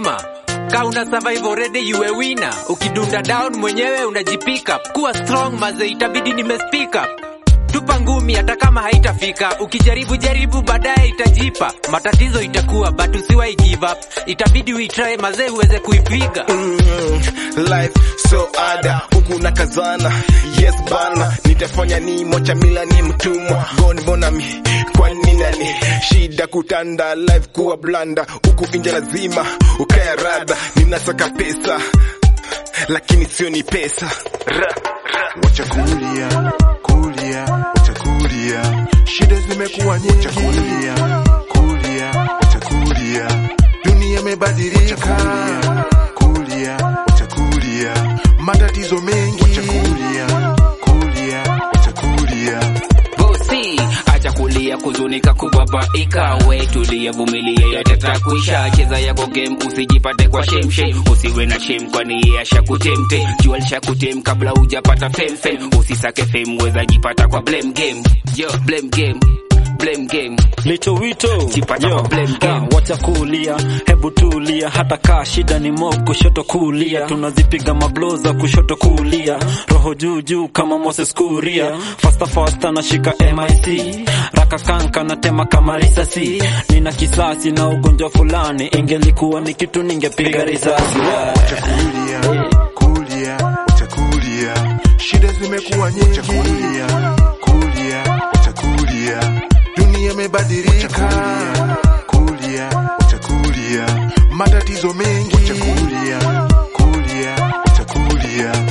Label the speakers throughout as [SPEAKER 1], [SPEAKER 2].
[SPEAKER 1] lazima ka una survive already you a winner ukidunda down mwenyewe unajipick up kuwa strong maze itabidi nime speak up tupa ngumi hata kama haitafika ukijaribu jaribu baadaye itajipa matatizo itakuwa but usiwai give up itabidi uitrae mazee uweze kuipiga
[SPEAKER 2] Mm, life so ada huku na kazana yes bana nitafanya ni mocha mila ni mtumwa goni mbona mi kwani nani shida kutanda life kuwa blanda huku inja lazima ukaya radha ninasaka pesa lakini sio ni pesa ra, ra.
[SPEAKER 3] wacha kulia kulia wacha kulia shida zimekuwa nyingi wacha kulia kulia wacha kulia dunia imebadilika kulia wacha kulia matatizo mengi wacha kulia kulia wacha kulia
[SPEAKER 4] bosi acha kulia kuzunika kubabaika we tulia vumilia yote takuisha cheza yako game usijipate kwa shame shame usiwe na shame kwani yeye ashakutemte jua lishakutem kabla hujapata fame fame usisake fame weza jipata kwa blame game yo blame game blame game
[SPEAKER 5] Licho wito
[SPEAKER 4] Jipata
[SPEAKER 5] Yo,
[SPEAKER 4] kwa blame game.
[SPEAKER 5] ah, wacha kulia, hebu tulia, hata kaa shida ni mo kushoto kulia, tunazipiga mablo za kushoto kulia, roho juu juu kama Moses Kuria, fasta fasta nashika MIC, raka kanka na tema kama risasi, nina kisasi na ugonjwa fulani, ingelikuwa ni kitu ningepiga risasi.
[SPEAKER 3] wacha kulia kulia wacha kulia shida zimekuwa nyingi wacha kulia kulia wacha kulia dunia imebadilika kulia wacha kulia matatizo mengi wacha kulia kulia wacha kulia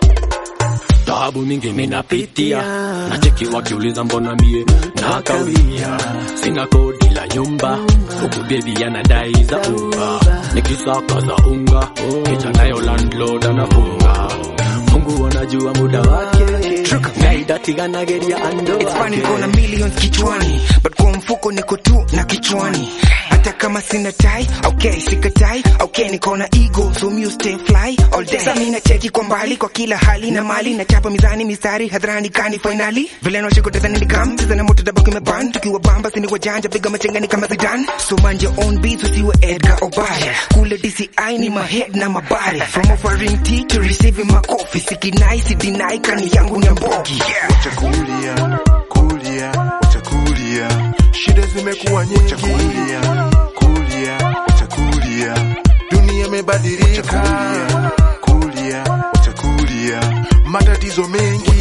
[SPEAKER 6] Taabu mingi minapitia, nacheki wakiuliza mbona mie nakawia, sina kodi la nyumba, huku bebi anadai za unga, nikisaka za unga, kicha nayo landlord anafunga. Mungu anajua muda wake, naidatianageria ando
[SPEAKER 7] It's funny
[SPEAKER 6] wake.
[SPEAKER 7] kona millions kichwani but kwa mfuko niko tu na kichwani hata kama sina tai okay sikatai okay niko na ego so me stay fly all day sasa mimi cheki kwa mbali kwa kila hali na mali na chapa mizani mistari hadharani kani finally vile na shiko tazani ni kam sasa na moto dabaki meban tukiwa bamba sini wajanja piga machengani kama Zidane so mind your own beats usiwe Edgar Obaya kule DCI ni mahead na mabari from offering tea to receiving makofi sikinai si deny kani yangu ni mbogi yeah.
[SPEAKER 3] wacha kulia kulia wacha kulia shida zimekuwa nyingi wacha kulia kulia wacha kulia dunia imebadilika kulia wacha kulia matatizo mengi